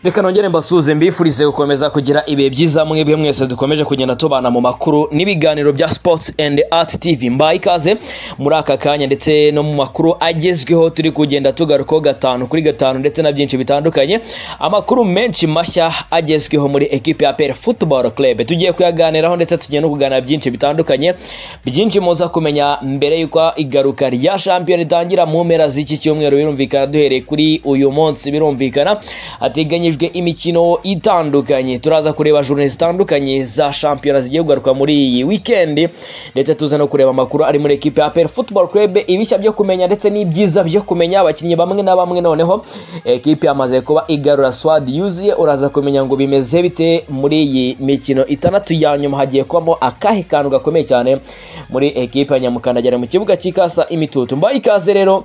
reka nongere mbasuhuze mbifurize gukomeza kugira ibihe byiza mwebwe mwese dukomeje kugenda tubana mu makuru n'ibiganiro bya sports and art tv mbaye ikaze muri aka kanya ndetse no mu makuru agezweho turi kugenda tugarukaho gatanu kuri gatanu ndetse na byinshi bitandukanye amakuru menshi mashya agezweho muri ekipe ya pere football club tugiye kuyaganiraho ndetse tugiye no kuganira byinshi bitandukanye byinshi muza kumenya mbere y'uko igaruka rya shampiyona ritangira mu mpera z'iki cyumweru birumvikana duhereye kuri uyu munsi birumvikana hateganya hateganyijwe imikino itandukanye turaza kureba journée zitandukanye za shampiyona zigiye kugaruka muri iyi weekend ndetse tuza no kureba amakuru ari muri ekipe ya APR Football Club ibishya byo kumenya ndetse n'ibyiza byo kumenya abakinnyi bamwe na bamwe noneho ekipe yamaze kuba igarura squad yuzuye uraza kumenya ngo bimeze bite muri iyi mikino itandatu ya nyuma hagiye kubamo akahe kantu gakomeye cyane muri ekipe ya Nyamukandagira mu kibuga cy'ikasa imitutu mbaye ikaze rero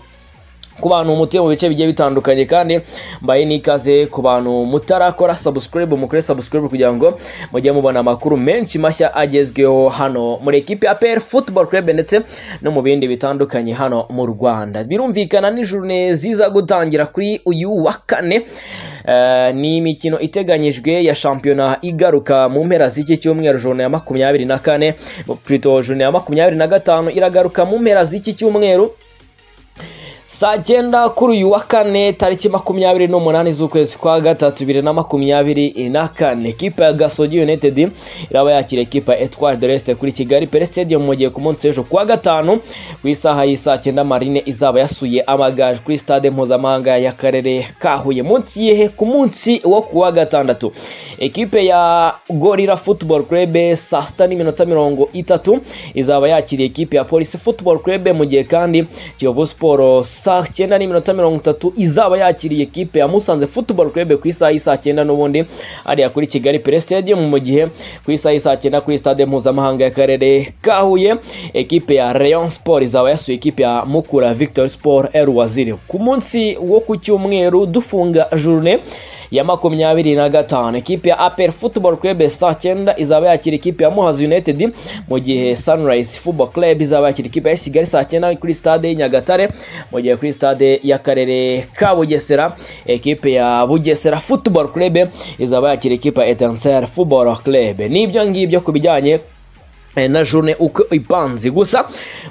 ku bantu mutuye mu bice bigiye bitandukanye kandi mbaye n'ikaze ku bantu mutarakora subscribe mukore subscribe kugira ngo mujye mubona amakuru menshi mashya agezweho hano muri ekipe ya PL Football Club ndetse no mu bindi bitandukanye hano mu Rwanda birumvikana ni journée ziza gutangira kuri uyu wa kane Uh, ni imikino iteganyijwe ya shampiyona igaruka mu mpera z'iki cyumweru jone ya makumyabiri na kane plutôt jone ya makumyabiri na gatanu iragaruka mu mpera z'iki cyumweru saa cyenda kuri uyu wa kane tariki makumyabiri n'umunani z'ukwezi kwa gatatu bibiri na makumyabiri na kane ekipa ya gasogi united iraba yakira ekipa ya etwari de resite kuri kigali pere stadium mu gihe ku munsi w'ejo kuwa gatanu ku isaha y'isaa cyenda marine izaba yasuye amagaju kuri stade mpuzamahanga y'akarere ka huye munsi yehe ku munsi wo kuwa gatandatu ekipe ya gorira football club saa sita n'iminota mirongo itatu izaba yakiriye ekipe ya polisi football club mu gihe kandi kiyovu siporo saa cyenda n'iminota mirongo itatu izaba yakiriye ekipe ya musanze football club ku isaha y'isaa cyenda n'ubundi ariya kuri kigali pere stadium mu gihe ku isaha y'isaa cyenda kuri stade mpuzamahanga y'akarere ka huye ekipe ya rayon sport izaba yasuye ekipe ya mukura victor sport el waziri ku munsi wo ku cyumweru dufunga journée ya makumyabiri na gatanu ekipe ya apel football club saa cyenda izaba yakira ekipe ya muhazi united mu gihe sunrise football club izaba yakira ekipe ya kigali saa cyenda kuri stade nyagatare mu gihe kuri stade y'akarere ka bugesera ekipe ya bugesera football club izaba yakira ekipe ya etanser football club n'ibyo ngibyo ku bijyanye na jone uko ipanze gusa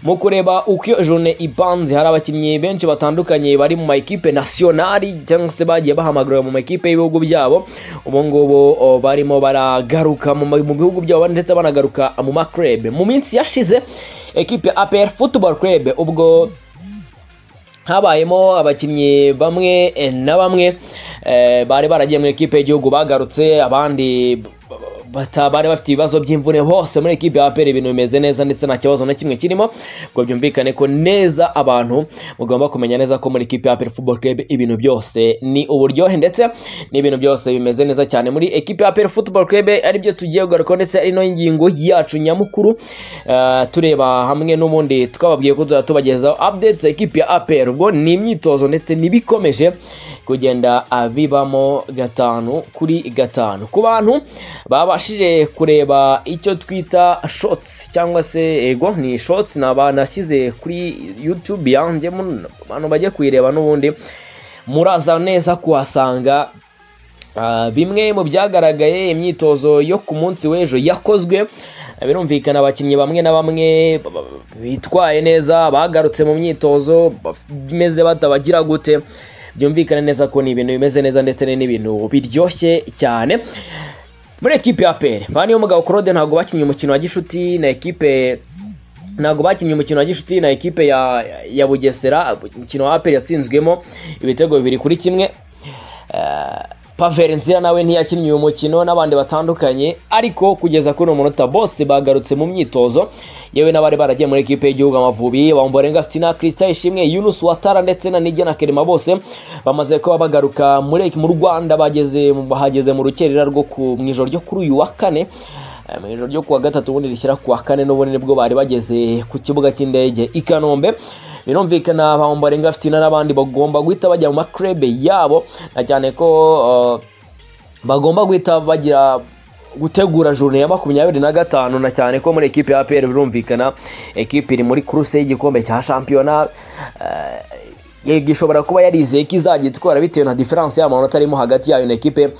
mu kureba uko jone ipanze hari abakinnyi benshi batandukanye bari mu makipe nasiyonari cyangwa se bagiye bahamagara mu makipe y'ibihugu byabo ubu ngubu barimo baragaruka mu bihugu byabo ndetse banagaruka mu makurebe mu minsi yashize ekipe ya apr football club ubwo habayemo abakinnyi bamwe na bamwe bari baragiye mu ikipe y'igihugu bagarutse abandi bari bafite ibibazo by'imvune hose muri ekipe ya aperi ibintu bimeze neza ndetse nta kibazo na kimwe kirimo ngo byumvikane ko neza abantu mugomba kumenya neza ko muri ekipe ya aperi football club ibintu byose ni uburyohe ndetse n'ibintu byose bimeze neza cyane muri ekipe ya aperi football club aribyo tugiye kugarukaho ndetse ari nayo ngingo yacu nyamukuru tureba hamwe n'ubundi twababwiye ko tuzajya tubagezaho updates ekipe ya aperi ubwo ni imyitozo ndetse n'ibikomeje kugenda bibamo gatanu kuri gatanu ku bantu babashije kureba icyo twita shotsi cyangwa se ego ni shotsi ni abantu nashyize kuri yutube yanjye abantu bajya kuyireba n'ubundi muraza neza kuhasanga bimwe mu byagaragaye imyitozo yo ku munsi w'ejo yakozwe birumvikana abakinnyi bamwe na bamwe bitwaye neza bagarutse mu myitozo bimeze batabagira gute byumvikana neza ko ni ibintu bimeze neza ndetse n'ibintu biryoshye cyane muri ekipe ya pere ba niyo mugabo claude ntabwo bakinnye umukino wa gishuti na ekipe ntabwo bakinnye umukino wa gishuti na ekipe ya ya bugesera umukino wa aperi yatsinzwemo ibitego bibiri kuri kimwe paverensiya nawe ntiyakinnye uyu mukino n'abandi batandukanye ariko kugeza kuri uyu munota bose bagarutse mu myitozo yewe n'abari baragiye muri ekipe y'igihugu amavubi bamborenga fitina kirisita ishimwe yunus watara ndetse na nijya na kerema bose bamaze kuba bagaruka mu rwanda bageze bahageze mu rukerera rwo mu ijoro ryo kuri uyu wa kane mu ijoro ryo kuwa gatatu ubundi rishyira kuwa kane n'ubundi nibwo bari bageze ku kibuga cy'indege i kanombe birumvikana bamborenga fitina n'abandi bagomba guhita bajya mu makurebe yabo na cyane ko bagomba guhita bagira gutegura jurune ya makumyabiri na gatanu na cyane ko muri ekipe ya APR birumvikana ekipe iri muri kuruse y'igikombe cya shampiyona Ligue ishobora kuba yarizeye ko izajya itwara bitewe na diferanse y'amanota arimo hagati yayo na ekipe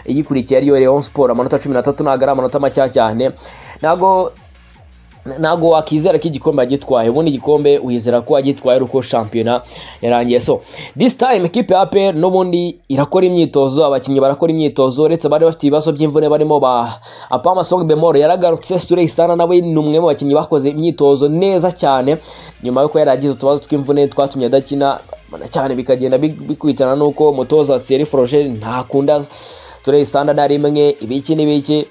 iyikurikiye ariyo Rayon Sport amanota cumi n'atatu ntabwo ari amanota makeya cyane ntabwo ntabwo wakizera ko igikombe agitwaye ubundi igikombe wizera ko agitwaye uko shampiyona yarangiye so this time kipe ya APR n'ubundi irakora imyitozo abakinnyi barakora imyitozo uretse bari bafite ibibazo by'imvune barimo ba Apama Song Bemoro yaragarutse Sture Isana nawe ni umwe mu bakinnyi bakoze imyitozo neza cyane nyuma yuko yari agize utubazo tw'imvune twatumye adakina cyane bikagenda bikwitana n'uko umutoza Thierry Froger ntakunda Sture Isana na rimwe ibiki n'ibiki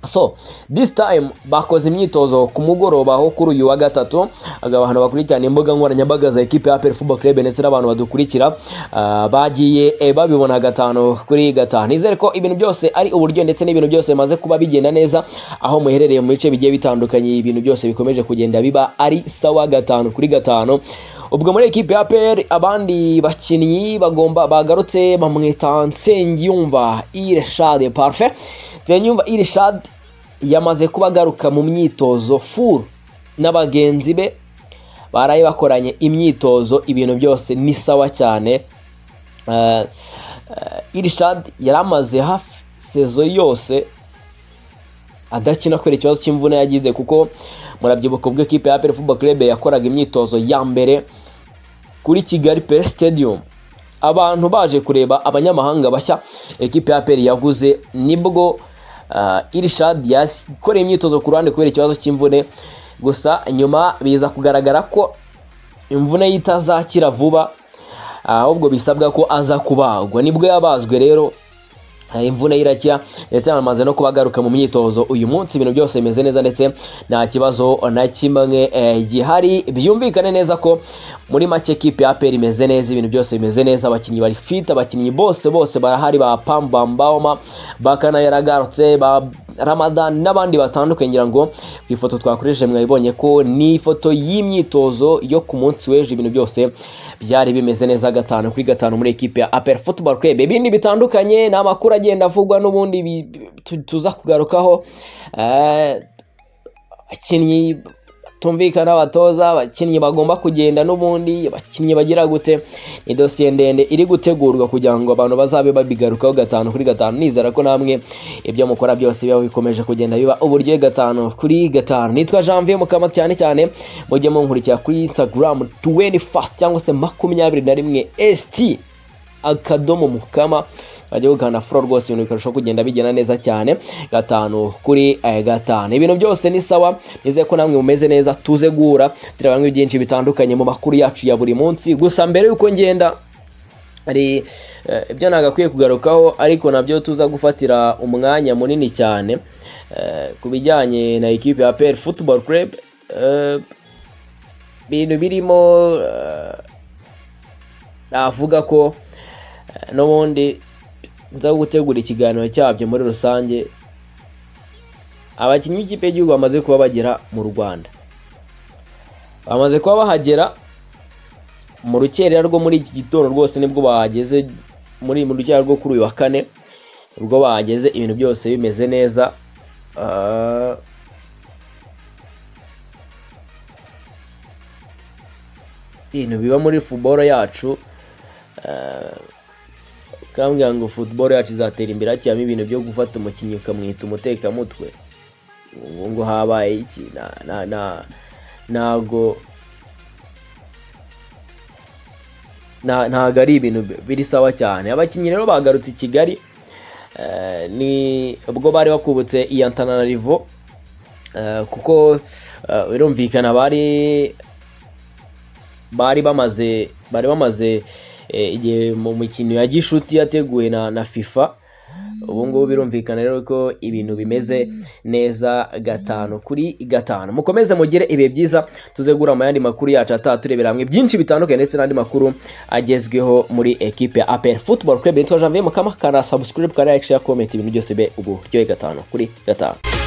so this time bakoze imyitozo ku mugoroba aho kuri uyu wa gatatu abantu bakurikirana imbuga nkoranyambaga za ekipe ya APR Football Club ndetse n'abantu badukurikira ah, bagiye eh, babibona gatanu kuri gatanu nizere ko ibintu byose ari uburyo ndetse n'ibintu byose bimaze kuba bigenda neza aho muherereye mu bice bigiye bitandukanye ibintu byose bikomeje kugenda biba ari sawa gatanu kuri gatanu ubwo muri ekipe ya APR abandi bakinnyi bagomba bagarutse bamwita Nsengiyumva Irshad Parfait Nsengiyumva Irshad yamaze kuba agaruka mu myitozo furu na bagenzi be baraye bakoranye imyitozo ibintu byose ni sawa cyane Eh, eh, Irshad yari amaze hafi sezo yose adakina kubera ikibazo cy'imvune yagize kuko murabyibuka ubwo ekipe ya APR Football Club yakoraga imyitozo ya mbere kuri Kigali Pe Stadium abantu baje kureba abanyamahanga bashya ekipe ya APR yaguze nibwo ah, Irshad yakoreye imyitozo ku ruhande kubera ikibazo cy'imvune gusa nyuma biza kugaragara ko imvune ye itazakira vuba ahubwo bisabwa ko aza kubagwa nibwo yabazwe rero eh, imvune ye irakira ndetse yanamaze no kuba agaruka mu myitozo uyu munsi ibintu byose bimeze neza ndetse nta kibazo na kimwe eh, gihari byumvikane neza ko muri make kipe ya APR imeze neza ibintu byose bimeze neza abakinnyi bari fit abakinnyi bose bose barahari ba Pamba Mbaoma Bakana yaragarutse ba Ramadan n'abandi batandukanye ngira ngo ku ifoto twakoresheje mwabibonye ko ni ifoto y'imyitozo yo ku munsi w'ejo ibintu byose byari bimeze neza gatanu kuri gatanu muri ekipe ya APR Football Club ibindi bitandukanye ni amakuru agenda avugwa n'ubundi bi- tu- tuza kugarukaho Eh, abakinnyi batumvikana abatoza abakinnyi bagomba kugenda n'ubundi abakinnyi bagira gute ni dosiye ndende iri gutegurwa kugira ngo abantu bazabe babigarukaho gatanu kuri gatanu nizera ko namwe ibyo mukora byose biba bikomeje kugenda biba uburyo gatanu kuri gatanu nitwa janvier mukama cyane cyane mujye munkurikira kuri instagram 21 cyangwa se makumyabiri na rimwe st akadomo mukama bajya gukanda furo rwose ibintu bikarushaho kugenda bigenda neza cyane gatanu kuri eh, gatanu ibintu byose ni sawa nizeye ko namwe mumeze neza tuze guhura tureba bimwe byinshi bitandukanye mu makuru yacu ya buri munsi gusa mbere y'uko ngenda hari eh, ibyo nagakwiye kugarukaho ariko nabyo tuza gufatira umwanya munini cyane eh, ku bijyanye na ekipe ya APR Football Club eh, ibintu birimo eh, navuga ko eh, n'ubundi nza gutegura ikiganiro cyabyo muri rusange abakinnyi b'ikipe y'igihugu bamaze kuba bagera mu rwanda bamaze kuba bahagera mu rukerera rwo muri iki gitondo rwose nibwo bahageze muri mu rukerera rwo kuri uyu wa kane ubwo bahageze ibintu byose bimeze neza Ah, ibintu biba muri futuboro yacu kambwira ngo football yacu izatera imbere hakiyamo ibintu byo gufata umukinnyi ukamwita umutekamutwe ngo ngo habaye iki na na na ntago nta- ntago ari ibintu bi- biri sawa cyane abakinnyi rero bagarutse i kigali eh, ni ubwo bari bakubutse iyantananarivo kuko eh, birumvikana bari bari bamaze bari bamaze eh, igihe mu mikino ya gishuti yateguwe na, na FIFA ubu ngubu birumvikana rero ko ibintu bimeze neza gatanu kuri gatanu mukomeze mugire ibihe byiza tuze guhura mu yandi makuru yacu ataha turebera hamwe byinshi bitandukanye ndetse n'andi makuru agezweho muri ekipe ya APR Football Club nitwa Janvier Mukama kana subscribe kana like share comment ibintu byose be uburyohe gatanu kuri gatanu